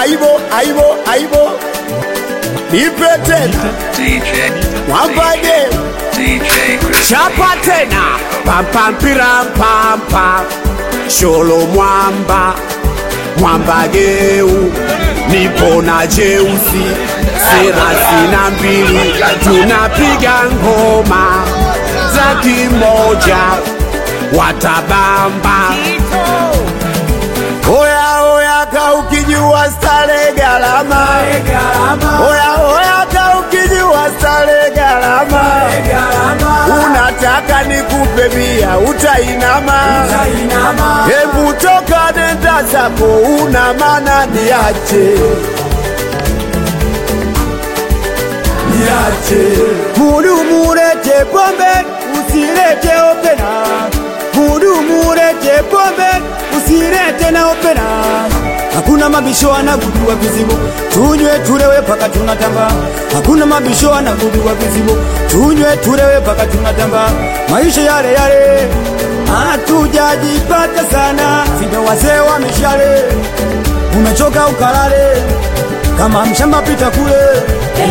aibo aibo aibo nipe tena mwambage chapa tena pampampiramppampa sholo mwamba mwambageu nipo na jeusi thelathini na mbili tunapiga ngoma za kimoja watabamba Oya oya ka ukijua stare galama Oya oya ka ukijua stare galama Unataka nikupe bia utainama Hebu toka nenda zako una maana niache Niache Mudumu lete pombe, usilete opena. Mudumu lete pombe, usilete na opena. Hakuna mabisho anagudua vizibo, tunywe tulewe paka tunatamba. Hakuna mabisho anagudua vizibo, tunywe tulewe paka tunatamba. Maisha yale yale, hatujajipata sana, sindo wazee wa mishale. Umechoka ukalale, kama mshamba pita kule.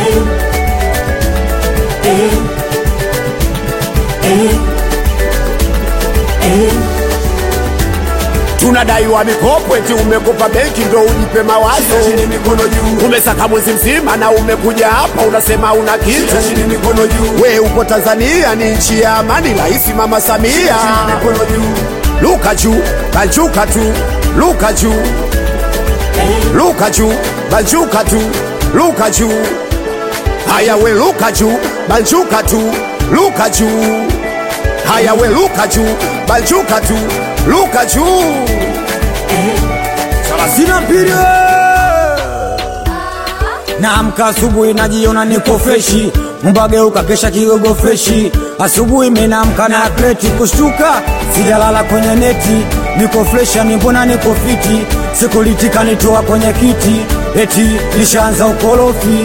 tunadaiwa mikopo eti umekopa benki ndo ujipe mawazo Chini mikono juu. umesaka mwezi mzima na umekuja hapa unasema una kitu Chini mikono juu. we upo tanzania ni nchi ya amani rahisi mama samia mikono juu. luka juu banjuka tu luka juu luka juu banjuka tu luka juu haya we luka juu banjuka tu luka juu haya we luka juu banjuka tu luka juu Sina mpira Naamka asubuhi najiona niko freshi, mbageuka kesha kigogo freshi. Asubuhi menamka na kreti kushtuka, sijalala kwenye neti, niko fresha ni mbona niko fiti, sikulitika nitoa kwenye kiti, eti lishaanza ukorofi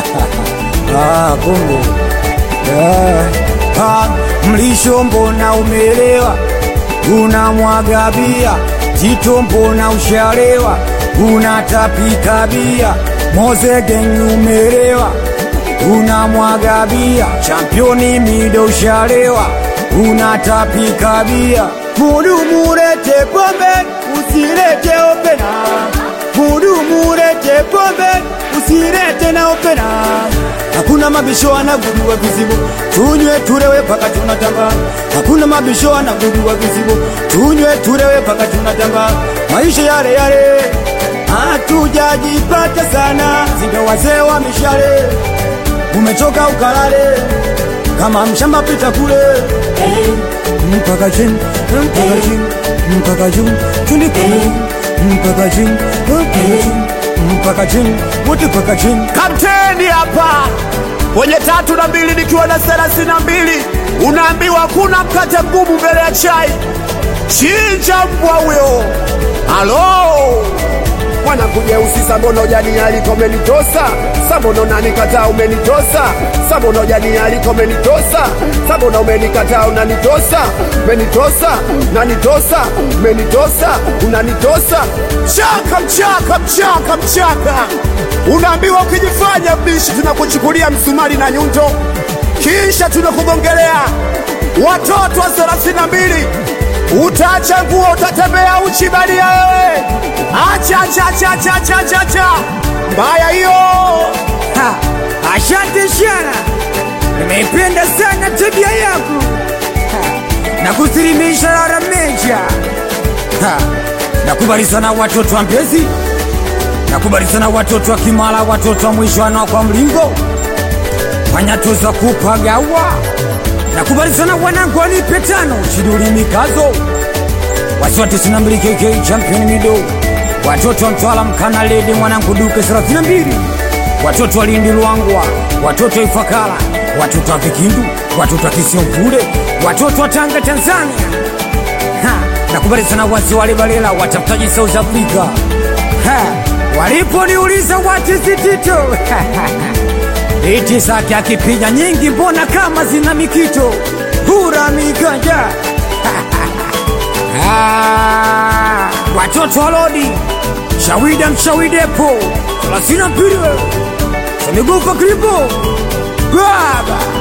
ah, kumbe yeah. ah, mlisho mbona umeelewa unamwaga bia Tito mbona ushalewa unatapika bia Mozegen umelewa unamwaga bia Championi mido ushalewa unatapika bia Mudumu lete pombe usilete opena Mudumu lete pombe usilete na opena Hakuna mabisho anagudua vizibo, tunywe tulewe paka tunatamba. Hakuna mabisho anagudua vizibo, tunywe tulewe paka tunatamba. Maisha yale yale, hatujajipata sana, sindo wazee wa mishale. Umechoka ukalale, kama mshamba pita kule mpaka chini, mpaka chini, mpaka juu, chini kule, mpaka chini, mpaka chini, mpaka chini, wote mpaka chini. kapteni hapa kwenye tatu na mbili nikiwa na thelathini na mbili unaambiwa kuna mkate mgumu mbele ya chai chinja mbwa huyo halo mwanakujeusi sambono ujani aliko umenitosa sambono nanikataa umenitosa sambono ujani aliko umenitosa sambono umenikataa unanitosa umenitosa unanitosa umenitosa unanitosa chaka mchaka mchaka mchaka unaambiwa ukijifanya mbishi tunakuchukulia msumari na nyundo kisha tunakugongelea watoto wa thelathini na mbili utaacha nguo utatembea uchi badia wewe acha acha acha acha acha acha acha mbaya hiyo Ha, Asante sana, nimeipenda sana tabia yako Ha, na kusilimisha rara meja. Ha, Nakubali sana watoto wa Mbezi, nakubali sana watoto wa Kimara, watoto wa mwisho kwa mlingo wanyatuza kupagawa. Nakubali sana wanangu wanipe tano chiduli mikazo wasiwa 92 KK champion mido watoto wa Mtwala mkana ledi mwanangu duke 32 watoto wa Lindi Luangwa watoto wa Ifakara watoto wa Vikindu watoto wa Kisiomvule watoto wa Tanga Tanzania ha, nakubali sana wasi wale balela watafutaji South Africa ha, waliponiuliza watizitito iti zake akipiga nyingi mbona kama zina mikito hura miganja Ah, watoto wa lodi Shawida mshawidepo thelathini na mbili Samigufa kripo baba